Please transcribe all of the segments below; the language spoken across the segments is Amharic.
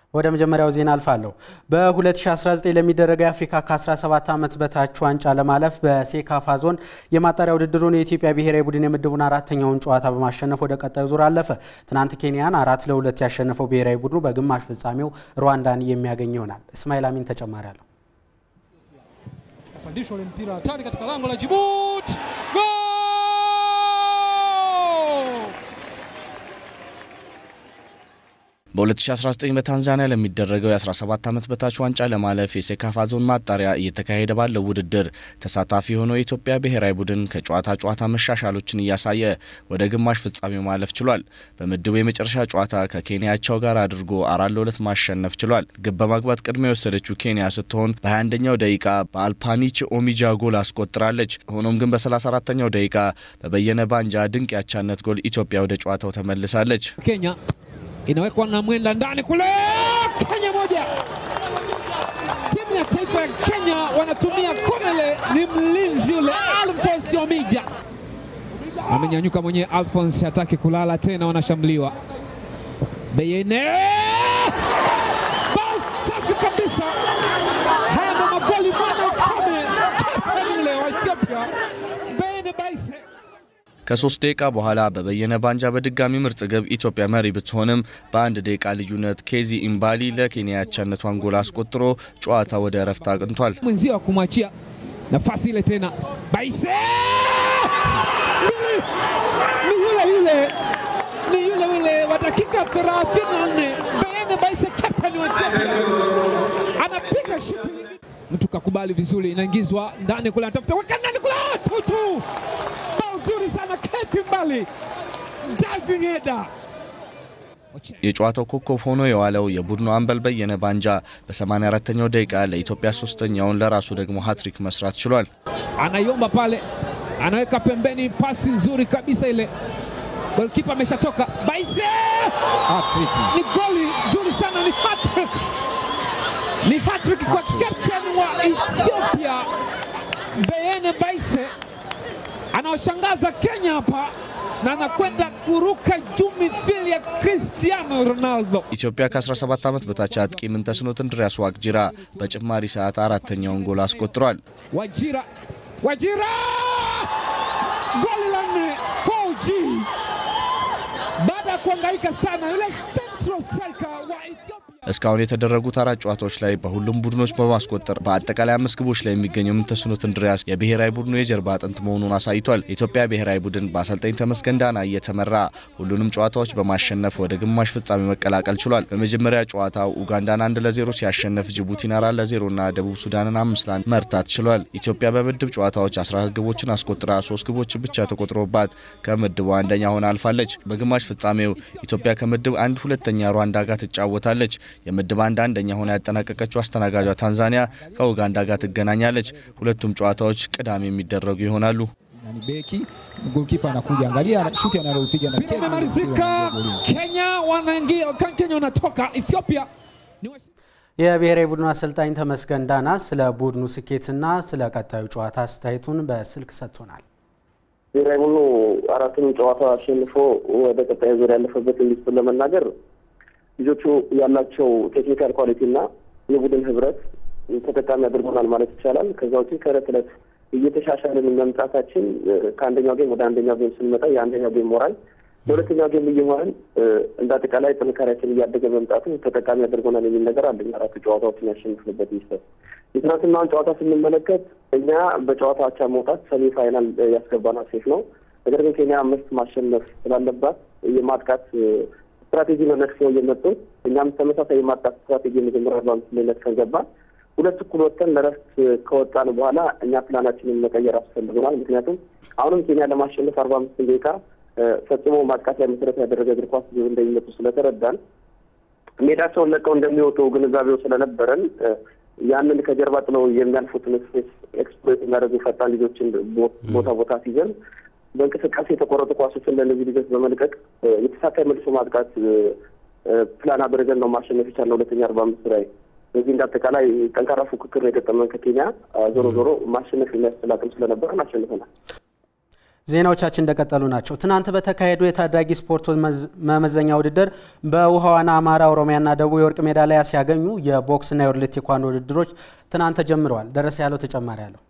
ወደ መጀመሪያው ዜና አልፋለሁ። በ2019 ለሚደረገው የአፍሪካ ከ17 ዓመት በታች ዋንጫ ለማለፍ በሴካፋ ዞን የማጣሪያ ውድድሩን የኢትዮጵያ ብሔራዊ ቡድን የምድቡን አራተኛውን ጨዋታ በማሸነፍ ወደ ቀጣዩ ዙር አለፈ። ትናንት ኬንያን አራት ለሁለት ያሸነፈው ብሔራዊ ቡድኑ በግማሽ ፍጻሜው ሩዋንዳን የሚያገኝ ይሆናል። እስማኤል አሚን ተጨማሪ አለው። Pandishwa ule mpira hatari katika lango la Djibouti. Goal! በ2019 በታንዛኒያ ለሚደረገው የ17 ዓመት በታች ዋንጫ ለማለፍ የሴካፋ ዞን ማጣሪያ እየተካሄደ ባለው ውድድር ተሳታፊ የሆነው የኢትዮጵያ ብሔራዊ ቡድን ከጨዋታ ጨዋታ መሻሻሎችን እያሳየ ወደ ግማሽ ፍጻሜው ማለፍ ችሏል። በምድቡ የመጨረሻ ጨዋታ ከኬንያቸው ጋር አድርጎ አራት ለሁለት ማሸነፍ ችሏል። ግብ በማግባት ቅድሚያ የወሰደችው ኬንያ ስትሆን በ21ኛው ደቂቃ በአልፓኒች ኦሚጃ ጎል አስቆጥራለች። ሆኖም ግን በ34ኛው ደቂቃ በበየነ ባንጃ ድንቅ ያቻነት ጎል ኢትዮጵያ ወደ ጨዋታው ተመልሳለች። Kenya inawekwa na mwenda ndani kule, Kenya moja. Timu ya taifa ya Kenya wanatumia komele, ni mlinzi ule Alphonse Omija amenyanyuka mwenyewe. Alphonse hataki kulala tena, wanashambuliwa. Beyene bao safi kabisa. Haya ndo magoli mwana kame kapteni ule wa Ethiopia Beyene Baise ከሶስት ደቂቃ በኋላ በበየነ ባንጃ በድጋሚ ምርጥ ግብ ኢትዮጵያ መሪ ብትሆንም በአንድ ደቂቃ ልዩነት ኬዚ ኢምባሊ ለኬንያ ያቻነቷን ጎል አስቆጥሮ ጨዋታ ወደ እረፍት አቅንቷል። mwenzio wa kumwachia nafasi ile tena Baise ni ni yule yule ni yule yule wa dakika 34 Beyene Baise captain wa Ethiopia anapiga shuti lingine. mtu kakubali vizuri, inaingizwa ndani kule, anatafuta weka ndani kule, ah, tutu bao zuri sana Kethi Mbali diving header የጨዋታው ኮከብ ሆኖ የዋለው የቡድኑ አምበል በየነ ባንጃ በ84ኛው ደቂቃ ለኢትዮጵያ ሶስተኛውን ለራሱ ደግሞ ሀትሪክ መስራት ችሏል። anaiomba pale, anaweka pembeni, pasi nzuri kabisa ile. Golkipa ameshatoka. Baise ni goli nzuri sana, ni hattrick, ni hattrick kwa captain wa Ethiopia Beyene Baise, anaoshangaza Kenya hapa na anakwenda kuruka juu mithili ya Cristiano Ronaldo. ኢትዮጵያ ከ17 ዓመት በታች አጥቂ ምንተስኖት እንድሪያስ ዋቅጅራ በጭማሪ ሰዓት አራተኛውን ጎል አስቆጥሯል። Wajira, Wajira, goli la nne 4G baada ya kuhangaika sana yule central striker wa Ethiopia. እስካሁን የተደረጉት አራት ጨዋታዎች ላይ በሁሉም ቡድኖች በማስቆጠር በአጠቃላይ አምስት ግቦች ላይ የሚገኘው ምንተስኖት እንድሪያስ የብሔራዊ ቡድኑ የጀርባ አጥንት መሆኑን አሳይቷል። የኢትዮጵያ ብሔራዊ ቡድን በአሰልጣኝ ተመስገን ዳና እየተመራ ሁሉንም ጨዋታዎች በማሸነፍ ወደ ግማሽ ፍጻሜ መቀላቀል ችሏል። በመጀመሪያ ጨዋታው ኡጋንዳን አንድ ለዜሮ ሲያሸንፍ ጅቡቲን አራት ለዜሮ እና ደቡብ ሱዳንን አምስት ለአንድ መርታት ችሏል። ኢትዮጵያ በምድብ ጨዋታዎች 14 ግቦችን አስቆጥራ ሶስት ግቦችን ብቻ ተቆጥሮባት ከምድቡ አንደኛ ሆና አልፋለች። በግማሽ ፍጻሜው ኢትዮጵያ ከምድብ አንድ ሁለተኛ ሩዋንዳ ጋር ትጫወታለች። የምድብ አንድ አንደኛ ሆና ያጠናቀቀችው አስተናጋጇ ታንዛኒያ ከኡጋንዳ ጋር ትገናኛለች። ሁለቱም ጨዋታዎች ቅዳሜ የሚደረጉ ይሆናሉ። ni beki golkipa anakuja, angalia shuti analopiga na Mpira umemalizika, Kenya wanaingia, Kenya wanatoka Ethiopia ni washi- የብሔራዊ ቡድኑ አሰልጣኝ ተመስገን ዳና ስለ ቡድኑ ስኬትና ስለ ቀጣዩ ጨዋታ አስተያየቱን በስልክ ሰጥቶናል። ብሔራዊ ቡድኑ አራቱንም ጨዋታ አሸንፎ ወደ ቀጣይ ዙር ያለፈበት ሚስጥር ለመናገር ልጆቹ ያላቸው ቴክኒካል ኳሊቲ እና የቡድን ህብረት ተጠቃሚ አድርጎናል ማለት ይቻላል። ከዛ ውጭ ከእለት እለት እየተሻሻልን መምጣታችን ከአንደኛው ጌም ወደ አንደኛው ጌም ስንመጣ የአንደኛው ጌም ሞራል ለሁለተኛው ጌም እየሆንን እንደ አጠቃላይ ጥንካሬያችን እያደገ መምጣቱ ተጠቃሚ አድርጎናል የሚል ነገር አለኝ። አራቱ ጨዋታዎችን ያሸንፍንበት ሚስጥር የትናንትናውን ጨዋታ ስንመለከት እኛ በጨዋታ አቻ መውጣት ሰሚ ፋይናል ያስገባናት ሴፍ ነው። ነገር ግን ኬንያ አምስት ማሸነፍ ስላለባት የማጥቃት ስትራቴጂ ነው ነድፈው እየመጡ እኛም ተመሳሳይ የማጥቃት ስትራቴጂ መጀመሪያ በአምስት ላይ ነድፈን ገባን። ሁለት እኩል ወጥተን ለረፍት ከወጣን በኋላ እኛ ፕላናችንን መቀየር አስፈልገናል። ምክንያቱም አሁንም ኬንያ ለማሸነፍ አርባ አምስት ደቂቃ ፈጽሞ ማጥቃት ላይ መሰረት ያደረገ እግር ኳስ እንደሚመጡ ስለተረዳን ሜዳቸውን ለቀው እንደሚወጡ ግንዛቤው ስለነበረን ያንን ከጀርባ ጥለው የሚያልፉትን ስፔስ ኤክስፕሎይት የሚያደርጉ ፈጣን ልጆችን ቦታ ቦታ ሲይዘን በእንቅስቃሴ የተቆረጡ ኳሶችን ለእነዚህ ልጆች በመልቀቅ የተሳካ መልሶ ማጥቃት ፕላን አድርገን ነው ማሸነፍ የቻልነው ሁለተኛ አርባ አምስት ላይ። በዚህ እንደ አጠቃላይ ጠንካራ ፉክክር ነው የገጠመን ከኬንያ። ዞሮ ዞሮ ማሸነፍ የሚያስችል አቅም ስለነበረን አሸንፈናል። ዜናዎቻችን እንደቀጠሉ ናቸው። ትናንት በተካሄዱ የታዳጊ ስፖርት መመዘኛ ውድድር በውሃ ዋና አማራ፣ ኦሮሚያና ደቡብ የወርቅ ሜዳሊያ ሲያገኙ የቦክስና የወርልድ ቴኳንዶ ውድድሮች ትናንት ተጀምረዋል። ደረሰ ያለው ተጨማሪ አለው።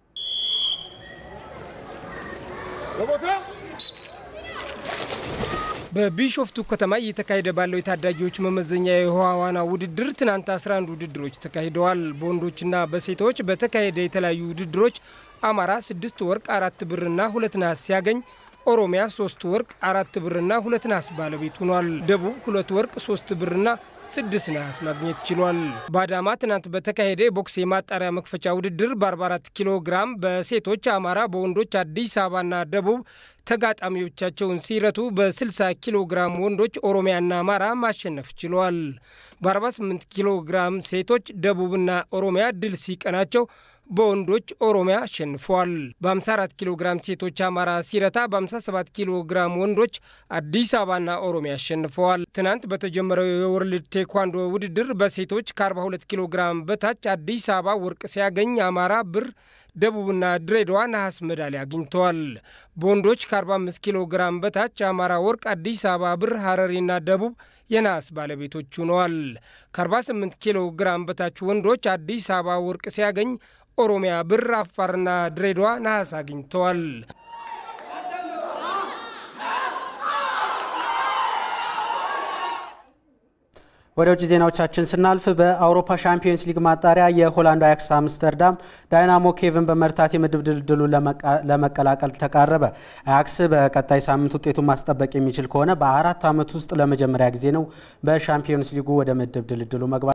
በቢሾፍቱ ከተማ እየተካሄደ ባለው የታዳጊዎች መመዘኛ የውሃ ዋና ውድድር ትናንት 11 ውድድሮች ተካሂደዋል። በወንዶችና በሴቶች በተካሄደ የተለያዩ ውድድሮች አማራ ስድስት ወርቅ አራት ብርና ሁለት ነሐስ ሲያገኝ ኦሮሚያ ሶስት ወርቅ አራት ብርና ሁለት ነሐስ ባለቤት ሆኗል። ደቡብ ሁለት ወርቅ ሶስት ብርና ስድስት ነሐስ ማግኘት ችሏል። በአዳማ ትናንት በተካሄደ የቦክስ የማጣሪያ መክፈቻ ውድድር በ44 ኪሎ ግራም በሴቶች አማራ፣ በወንዶች አዲስ አበባና ደቡብ ተጋጣሚዎቻቸውን ሲረቱ በ60 ኪሎ ግራም ወንዶች ኦሮሚያና አማራ ማሸነፍ ችለዋል። በ48 ኪሎ ግራም ሴቶች ደቡብና ኦሮሚያ ድል ሲቀናቸው በወንዶች ኦሮሚያ አሸንፈዋል። በ54 ኪሎ ግራም ሴቶች አማራ ሲረታ በ57 ኪሎ ግራም ወንዶች አዲስ አበባና ኦሮሚያ አሸንፈዋል። ትናንት በተጀመረው የወርልድ ቴኳንዶ ውድድር በሴቶች ከ42 ኪሎ ግራም በታች አዲስ አበባ ወርቅ ሲያገኝ አማራ ብር፣ ደቡብና ድሬዳዋ ነሐስ ሜዳሊያ አግኝተዋል። በወንዶች ከ45 ኪሎ ግራም በታች አማራ ወርቅ፣ አዲስ አበባ ብር፣ ሀረሪና ደቡብ የነሐስ ባለቤቶች ሆነዋል። ከ48 ኪሎ ግራም በታች ወንዶች አዲስ አበባ ወርቅ ሲያገኝ ኦሮሚያ ብር፣ አፋርና ድሬዳዋ ነሐስ አግኝተዋል። ወደ ውጭ ዜናዎቻችን ስናልፍ በአውሮፓ ሻምፒዮንስ ሊግ ማጣሪያ የሆላንዱ አያክስ አምስተርዳም ዳይናሞ ኬቭን በመርታት የምድብ ድልድሉን ለመቀላቀል ተቃረበ። አያክስ በቀጣይ ሳምንት ውጤቱን ማስጠበቅ የሚችል ከሆነ በአራት ዓመት ውስጥ ለመጀመሪያ ጊዜ ነው በሻምፒዮንስ ሊጉ ወደ ምድብ ድልድሉ መግባት